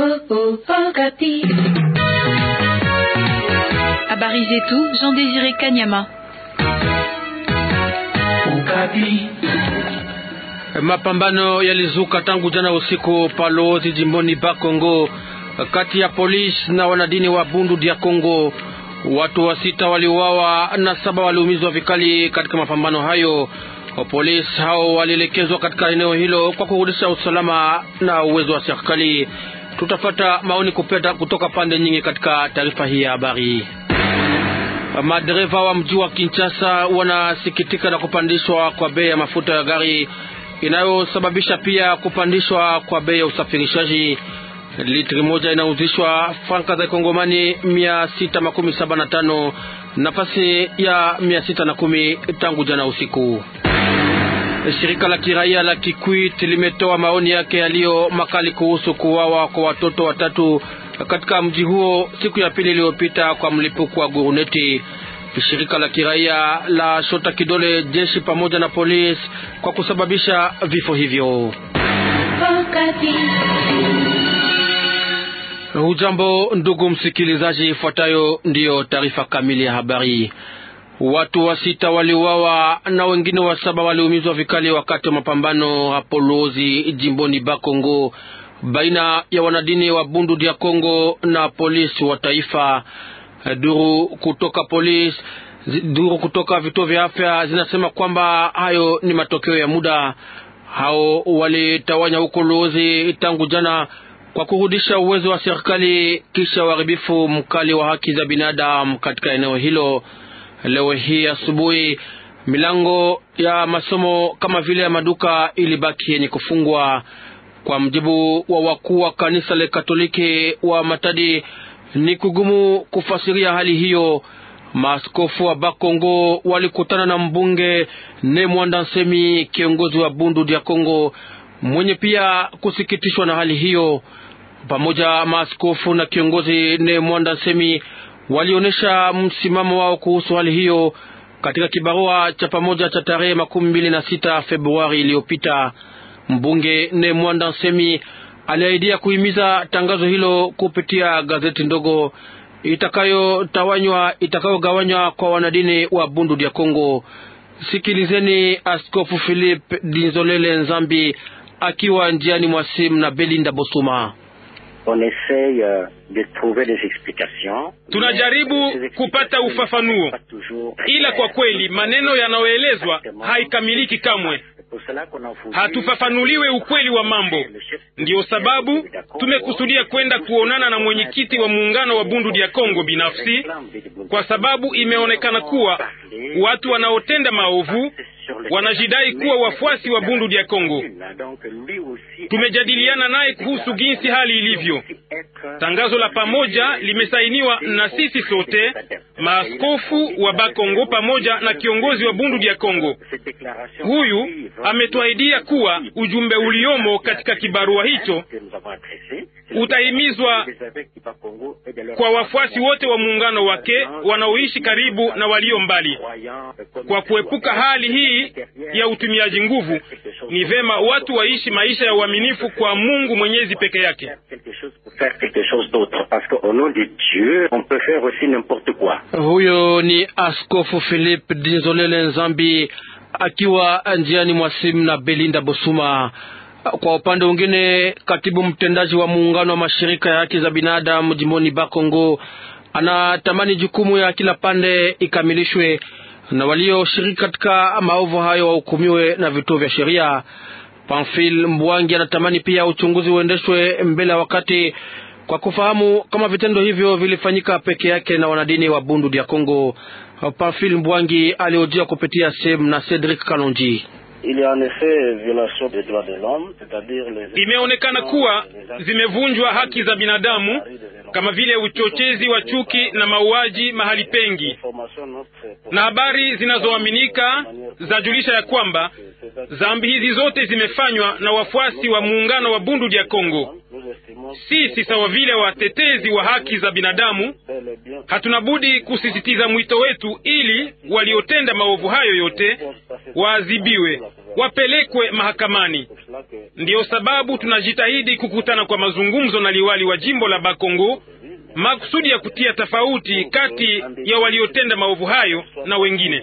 Habari zetu Jean Désiré Kanyama. Mapambano yalizuka tangu jana usiku Palozi jimboni Bakongo kati ya polisi na wanadini wa Bundu dia Kongo. Watu wa sita waliuawa na saba waliumizwa vikali katika mapambano hayo. Polisi hao walielekezwa katika eneo hilo kwa kurudisha usalama na uwezo wa serikali. Tutafata maoni kupeta kutoka pande nyingi katika taarifa hii ya habari. Madereva wa mji wa Kinshasa wanasikitika na kupandishwa kwa bei ya mafuta ya gari inayosababisha pia kupandishwa kwa bei ya usafirishaji. Litri moja inauzishwa franka za Kongomani mia sita makumi saba na tano nafasi ya mia sita na kumi tangu jana usiku. Shirika la kiraia la Kikwit limetoa maoni yake yaliyo makali kuhusu kuwawa kwa watoto watatu katika mji huo siku ya pili iliyopita kwa mlipuko wa guruneti. Shirika la kiraia la shota kidole jeshi pamoja na polisi kwa kusababisha vifo hivyo. Hujambo ndugu msikilizaji, ifuatayo ndiyo taarifa kamili ya habari. Watu wa sita waliuawa na wengine wa saba waliumizwa vikali wakati wa mapambano hapo Lozi jimboni Bakongo baina ya wanadini wa Bundu dia Kongo na polisi wa taifa. Duru kutoka polisi, duru kutoka vituo vya afya zinasema kwamba hayo ni matokeo ya muda. Hao walitawanya huko Lozi tangu jana kwa kurudisha uwezo wa serikali kisha uharibifu mkali wa haki za binadamu katika eneo hilo. Leo hii asubuhi milango ya masomo kama vile ya maduka ilibaki yenye kufungwa. Kwa mjibu wa wakuu wa kanisa la Katoliki wa Matadi, ni kugumu kufasiria hali hiyo. Maaskofu wa Bakongo walikutana na mbunge Ne Mwanda Nsemi, kiongozi wa Bundu dia Kongo, mwenye pia kusikitishwa na hali hiyo. Pamoja maaskofu na kiongozi Ne Mwanda Nsemi walionyesha msimamo wao kuhusu hali hiyo katika kibarua cha pamoja cha tarehe makumi mbili na sita Februari iliyopita. Mbunge Ne Mwanda Nsemi aliahidia kuhimiza tangazo hilo kupitia gazeti ndogo itakayotawanywa itakayogawanywa kwa wanadini wa Bundu dia Kongo. Sikilizeni Askofu Philip Dinzolele Nzambi akiwa njiani mwa simu na Belinda Bosuma. Tunajaribu kupata ufafanuo, ila kwa kweli maneno yanayoelezwa haikamiliki kamwe. Hatufafanuliwe ukweli wa mambo. Ndiyo sababu tumekusudia kwenda kuonana na mwenyekiti wa muungano wa Bundu dia Kongo binafsi, kwa sababu imeonekana kuwa watu wanaotenda maovu wanajidai kuwa wafuasi wa Bundu dia Kongo. Tumejadiliana naye kuhusu jinsi hali ilivyo. Tangazo la pamoja limesainiwa na sisi sote, maaskofu wa Bakongo pamoja na kiongozi wa Bundu dia Kongo. Huyu ametuahidia kuwa ujumbe uliomo katika kibarua hicho utahimizwa kwa wafuasi wote wa muungano wake wanaoishi karibu na walio mbali. Kwa kuepuka hali hii ya utumiaji nguvu, ni vema watu waishi maisha ya uaminifu kwa Mungu Mwenyezi peke yake. Huyo ni Askofu Philip Dinzolele Nzambi akiwa njiani mwa simu na Belinda Bosuma. Kwa upande mwingine, katibu mtendaji wa muungano wa mashirika ya haki za binadamu jimboni Bakongo anatamani jukumu ya kila pande ikamilishwe na walioshiriki katika maovu hayo wahukumiwe na vituo vya sheria. Pamphile Mbwangi anatamani pia uchunguzi uendeshwe mbele ya wakati kwa kufahamu kama vitendo hivyo vilifanyika peke yake na wanadini wa Bundu dia Kongo. Pamphile Mbwangi aliojia kupitia sehemu na Cedric Kalonji. Imeonekana kuwa zimevunjwa haki za binadamu kama vile uchochezi wa chuki na mauaji mahali pengi, na habari zinazoaminika zajulisha ya kwamba dhambi hizi zote zimefanywa na wafuasi wa muungano wa Bundu dia Kongo. Sisi sawa vile watetezi wa haki za binadamu hatuna budi kusisitiza mwito wetu ili waliotenda maovu hayo yote waadhibiwe, wapelekwe mahakamani. Ndiyo sababu tunajitahidi kukutana kwa mazungumzo na liwali wa jimbo la Bakongo makusudi ya kutia tofauti kati ya waliotenda maovu hayo na wengine.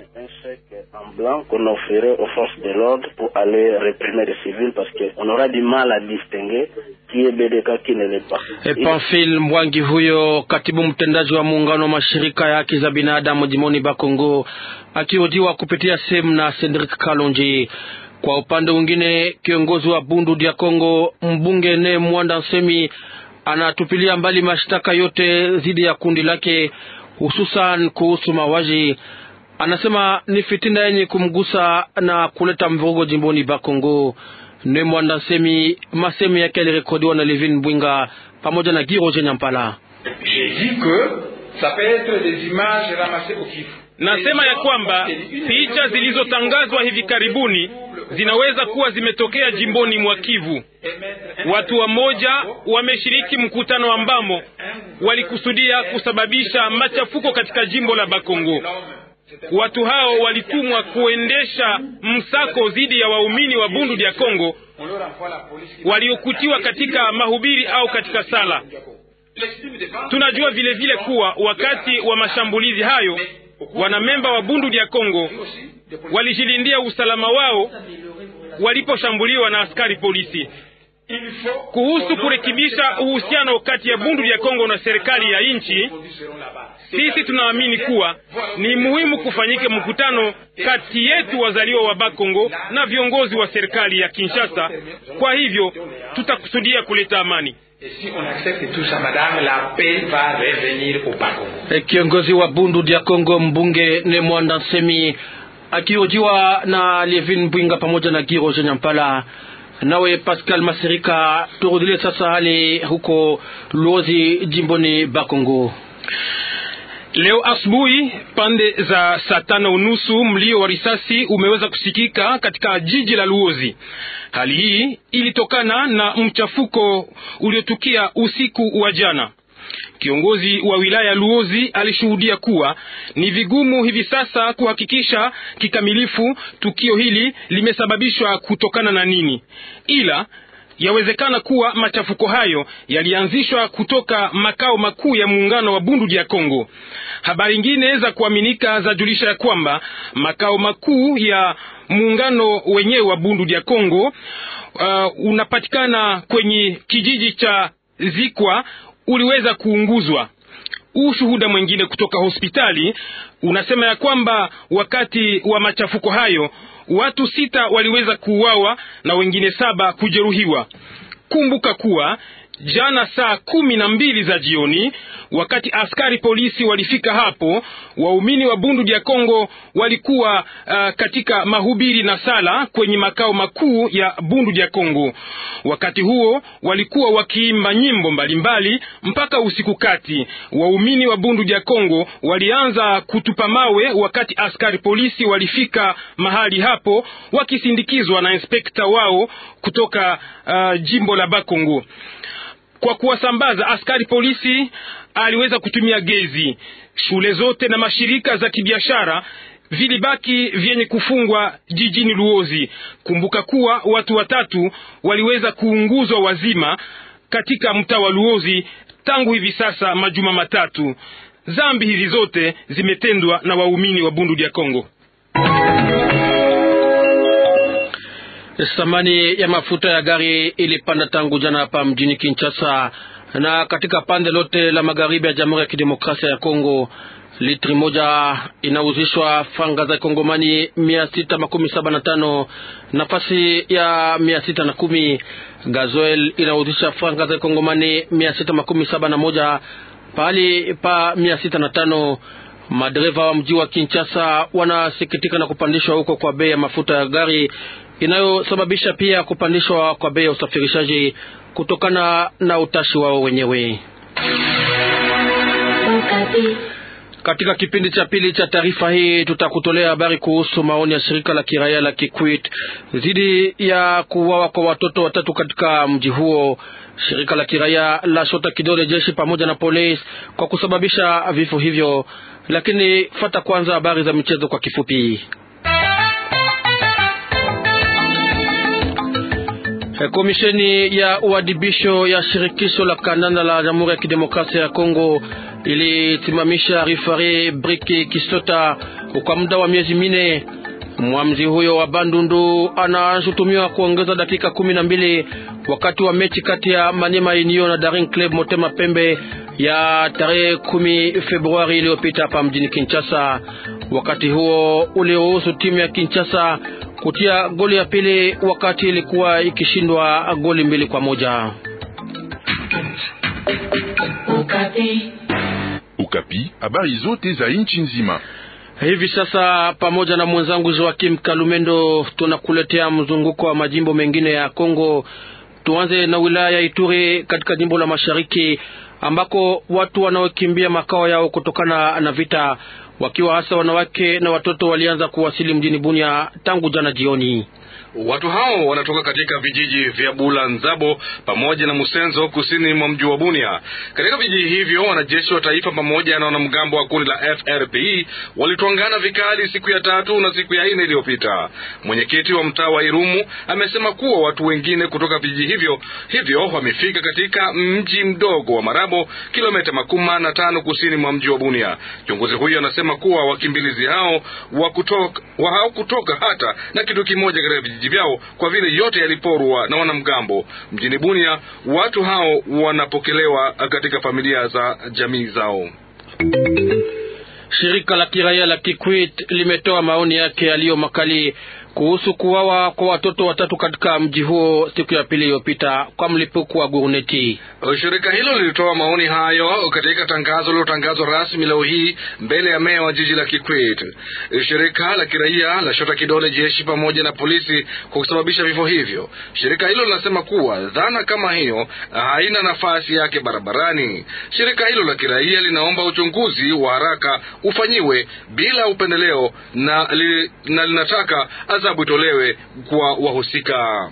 Pamphile Mbwangi huyo katibu mtendaji wa muungano wa mashirika ya haki za binadamu jimoni Bakongo akihojiwa kupitia sehemu na Cedric Kalonji. Kwa upande mwingine, kiongozi wa Bundu dia Kongo mbunge ne Mwanda Nsemi anatupilia mbali mashtaka yote dhidi ya kundi lake, hususan kuhusu mauaji. Anasema ni fitina yenye kumgusa na kuleta mvurugo jimboni Bakongo. Ne Mwanda Nsemi, masemi yake yalirekodiwa na Levin Mbwinga pamoja na Giroje Nyampala. Nasema ya kwamba picha zilizotangazwa hivi karibuni zinaweza kuwa zimetokea jimboni mwa Kivu. Watu wamoja wameshiriki mkutano ambamo walikusudia kusababisha machafuko katika jimbo la Bakongo. Watu hao walitumwa kuendesha msako dhidi ya waumini wa Bundu dia Kongo waliokutiwa katika mahubiri au katika sala. Tunajua vile vile kuwa wakati wa mashambulizi hayo wanamemba wa Bundu dia Kongo walijilindia usalama wao waliposhambuliwa na askari polisi. Kuhusu kurekebisha uhusiano kati ya Bundu dia Kongo na serikali ya nchi, sisi tunaamini kuwa ni muhimu kufanyike mkutano kati yetu wazaliwa wa Bakongo na viongozi wa serikali ya Kinshasa. Kwa hivyo tutakusudia kuleta amani. Kiongozi wa Bundu dia Kongo mbunge ne Mwanda Nsemi akihojiwa na Levin Mbwinga pamoja na Giroje Nyampala. Nawe Pascal Masirika, turudile sasa hali huko Luozi jimboni Bakongo. Leo asubuhi pande za saa tano unusu mlio wa risasi umeweza kusikika katika jiji la Luozi. Hali hii ilitokana na mchafuko uliotukia usiku wa jana. Kiongozi wa wilaya Luozi alishuhudia kuwa ni vigumu hivi sasa kuhakikisha kikamilifu tukio hili limesababishwa kutokana na nini, ila yawezekana kuwa machafuko hayo yalianzishwa kutoka makao makuu ya muungano wa Bundu dia Kongo. Habari nyingine za kuaminika zajulisha ya kwamba makao makuu ya muungano wenyewe wa Bundu dia Kongo uh, unapatikana kwenye kijiji cha Zikwa uliweza kuunguzwa. Ushuhuda mwingine kutoka hospitali unasema ya kwamba wakati wa machafuko hayo watu sita waliweza kuuawa na wengine saba kujeruhiwa. Kumbuka kuwa jana saa kumi na mbili za jioni, wakati askari polisi walifika hapo, waumini wa Bundu dia Kongo walikuwa uh, katika mahubiri na sala kwenye makao makuu ya Bundu dia Kongo. Wakati huo walikuwa wakiimba nyimbo mbalimbali mbali, mpaka usiku kati. Waumini wa Bundu dia Kongo walianza kutupa mawe wakati askari polisi walifika mahali hapo wakisindikizwa na inspekta wao kutoka uh, jimbo la Bakongo. Kwa kuwasambaza askari polisi aliweza kutumia gezi. Shule zote na mashirika za kibiashara vilibaki vyenye kufungwa jijini Luozi. Kumbuka kuwa watu watatu waliweza kuunguzwa wazima katika mtaa wa Luozi tangu hivi sasa majuma matatu. Zambi hizi zote zimetendwa na waumini wa Bundu dia Kongo. Thamani ya mafuta ya gari ilipanda tangu jana hapa mjini Kinshasa na katika pande lote la magharibi ya Jamhuri ya Kidemokrasia ya Kongo. Litri moja inauzishwa franga za Kongomani mia sita makumi saba na tano nafasi ya mia sita na kumi. Gazoel inauzisha franga za Kongomani mia sita makumi saba na moja pahali pa mia sita na tano. Madereva wa mji wa Kinshasa wanasikitika na kupandishwa huko kwa bei ya mafuta ya gari inayosababisha pia kupandishwa kwa bei ya usafirishaji kutokana na utashi wao wenyewe. Katika kipindi cha pili cha taarifa hii tutakutolea habari kuhusu maoni ya shirika la kiraia la Kikwit dhidi ya kuuawa kwa watoto watatu katika mji huo. Shirika la kiraia la shota kidole jeshi pamoja na polisi kwa kusababisha vifo hivyo, lakini fata kwanza habari za michezo kwa kifupi. Komisheni ya uadibisho ya shirikisho la kandanda la Jamhuri ya Kidemokrasia ya Kongo ilisimamisha rifari Briki Kistota kwa muda wa miezi mine. Mwamzi huyo wa Bandundu anashutumiwa kuongeza dakika kumi na mbili wakati wa mechi kati ya Maniema Union na Daring Club Motema Pembe ya tarehe kumi Februari iliyopita hapa mjini Kinshasa. Wakati huo uliruhusu timu ya Kinshasa kutia goli ya pili wakati ilikuwa ikishindwa goli mbili kwa moja. Ukapi, Ukapi, habari zote za nchi nzima. Hivi sasa pamoja na mwenzangu Joakim Kalumendo tunakuletea mzunguko wa majimbo mengine ya Kongo. Tuanze na wilaya ya Ituri katika jimbo la Mashariki ambako watu wanaokimbia makao yao kutokana na vita wakiwa hasa wanawake na watoto walianza kuwasili mjini Bunia tangu jana jioni. Watu hao wanatoka katika vijiji vya Bula Nzabo pamoja na Musenzo kusini mwa mji wa Bunia. Katika vijiji hivyo wanajeshi wa taifa pamoja na wanamgambo wa kundi la FRPI walitwangana vikali siku ya tatu na siku ya nne iliyopita. Mwenyekiti wa mtaa wa Irumu amesema kuwa watu wengine kutoka vijiji hivyo hivyo wamefika katika mji mdogo wa Marabo, kilomita makumi na tano kusini mwa mji wa Bunia. Kiongozi huyo anasema kuwa wakimbilizi hao wa kutoka, wa hao kutoka hata na kitu kimoja katika vijiji vyao kwa vile yote yaliporwa na wanamgambo mjini Bunia. Watu hao wanapokelewa katika familia za jamii zao. Shirika la kiraia la Kikwit limetoa maoni yake yaliyo makali kuhusu kuwawa kwa watoto watatu katika mji huo siku ya pili iliyopita kwa mlipuko wa guruneti. Shirika hilo lilitoa maoni hayo katika tangazo lilotangazwa rasmi leo hii mbele ya meya wa jiji la Kikwit. Shirika la kiraia la shota kidole jeshi pamoja na polisi kwa kusababisha vifo hivyo. Shirika hilo linasema kuwa dhana kama hiyo haina nafasi yake barabarani. Shirika hilo la kiraia linaomba uchunguzi wa haraka ufanyiwe bila upendeleo na, li, na linataka adhabu itolewe kwa wahusika.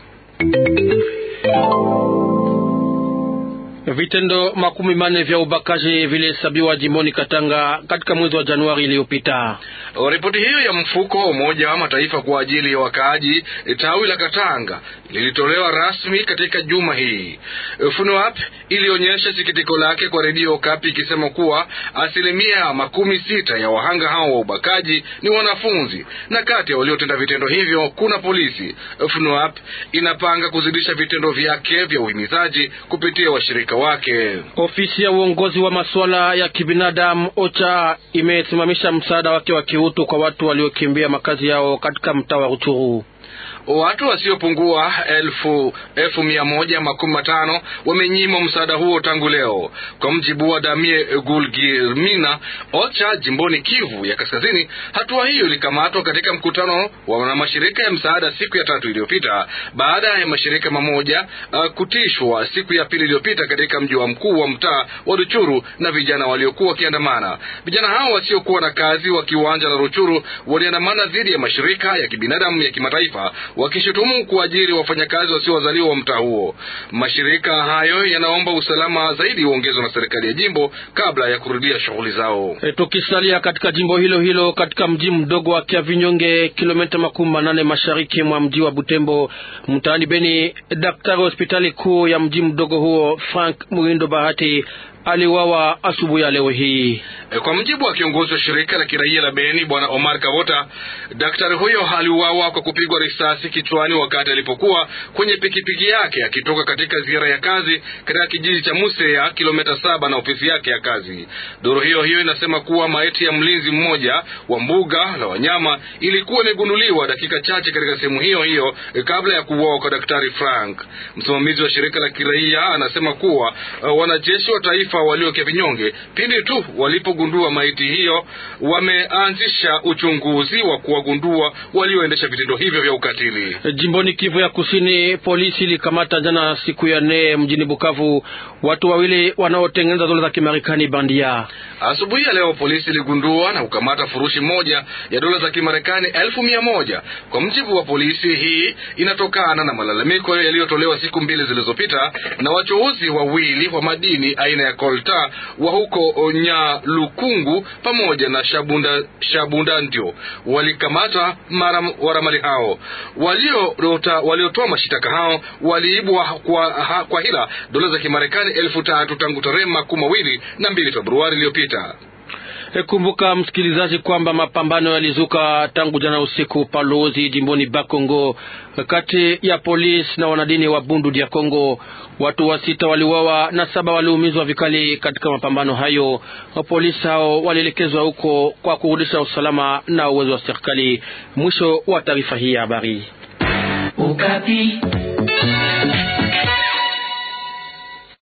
Vitendo makumi manne vya ubakaji vilihesabiwa jimboni Katanga katika mwezi wa Januari iliyopita. Ripoti hiyo ya mfuko wa Umoja wa Mataifa kwa ajili ya wakaaji tawi la Katanga lilitolewa rasmi katika juma hii. FUNUAP ilionyesha sikitiko lake kwa redio Kapi ikisema kuwa asilimia makumi sita ya wahanga hao wa ubakaji ni wanafunzi na kati ya waliotenda vitendo hivyo kuna polisi. FUNUAP inapanga kuzidisha vitendo vyake vya uhimizaji kupitia washirika wake. Ofisi ya uongozi wa masuala ya kibinadamu OCHA imesimamisha msaada wake wa kiutu kwa watu waliokimbia makazi yao katika mtaa wa Ruchuru. Watu wasiopungua elfu, elfu mia moja makumi matano wamenyimwa msaada huo tangu leo, kwa mjibu wa Damie Gulgirmina OCHA jimboni Kivu ya Kaskazini. Hatua hiyo ilikamatwa katika mkutano wa mashirika ya msaada siku ya tatu iliyopita baada ya mashirika mamoja uh, kutishwa siku ya pili iliyopita katika mji wa mkuu wa mtaa wa Ruchuru na vijana waliokuwa wakiandamana. Vijana hao wasiokuwa na kazi wa kiwanja la Ruchuru waliandamana dhidi ya mashirika ya kibinadamu ya kimataifa wakishutumu kuajiri wafanyakazi wasiowazaliwa wa mtaa huo. Mashirika hayo yanaomba usalama zaidi uongezwe na serikali ya jimbo kabla ya kurudia shughuli zao. E, tukisalia katika jimbo hilo hilo katika mji mdogo wa Kiavinyonge, kilomita makumi manane mashariki mwa mji wa Butembo, mtaani Beni, daktari wa hospitali kuu ya mji mdogo huo Frank Muhindo Bahati aliwawa asubuhi ya leo hii. Kwa mjibu wa kiongozi wa shirika la kiraia la Beni bwana Omar Kavota, daktari huyo aliuawa kwa kupigwa risasi kichwani wakati alipokuwa kwenye pikipiki yake akitoka katika ziara ya kazi katika kijiji cha Museya, kilomita saba na ofisi yake ya kazi. Duru hiyo hiyo inasema kuwa maiti ya mlinzi mmoja wa mbuga la wanyama ilikuwa imegunduliwa dakika chache katika sehemu hiyo hiyo kabla ya kuuawa kwa daktari Frank. Msimamizi wa shirika la kiraia anasema kuwa uh, wanajeshi wa taifa walio Kiavinyonge pindi tu walipogundua maiti hiyo wameanzisha uchunguzi wa kuwagundua walioendesha vitendo hivyo vya ukatili. Jimboni Kivu ya Kusini, polisi ilikamata jana siku ya nne mjini Bukavu watu wawili wanaotengeneza dola za Kimarekani bandia. Asubuhi ya leo polisi iligundua na kukamata furushi moja ya dola za Kimarekani elfu mia moja. Kwa mjibu wa polisi, hii inatokana na malalamiko yaliyotolewa siku mbili zilizopita na wachuuzi wawili wa madini aina ya Kolta wa huko Nyalukungu pamoja na Shabunda, Shabunda ndio walikamata waramali hao. Waliotoa walio mashitaka hao waliibwa kwa, ha, kwa hila dola za Kimarekani elfu tatu tangu tarehe makumi mawili na mbili Februari iliyopita. Kumbuka msikilizaji, kwamba mapambano yalizuka tangu jana usiku Palozi, jimboni Bakongo, kati ya polisi na wanadini wa Bundu dia Kongo. Watu wa sita waliuawa na saba waliumizwa vikali katika mapambano hayo. Polisi hao walielekezwa huko kwa kurudisha usalama na uwezo wa serikali. Mwisho wa taarifa hii ya habari. Ukapi.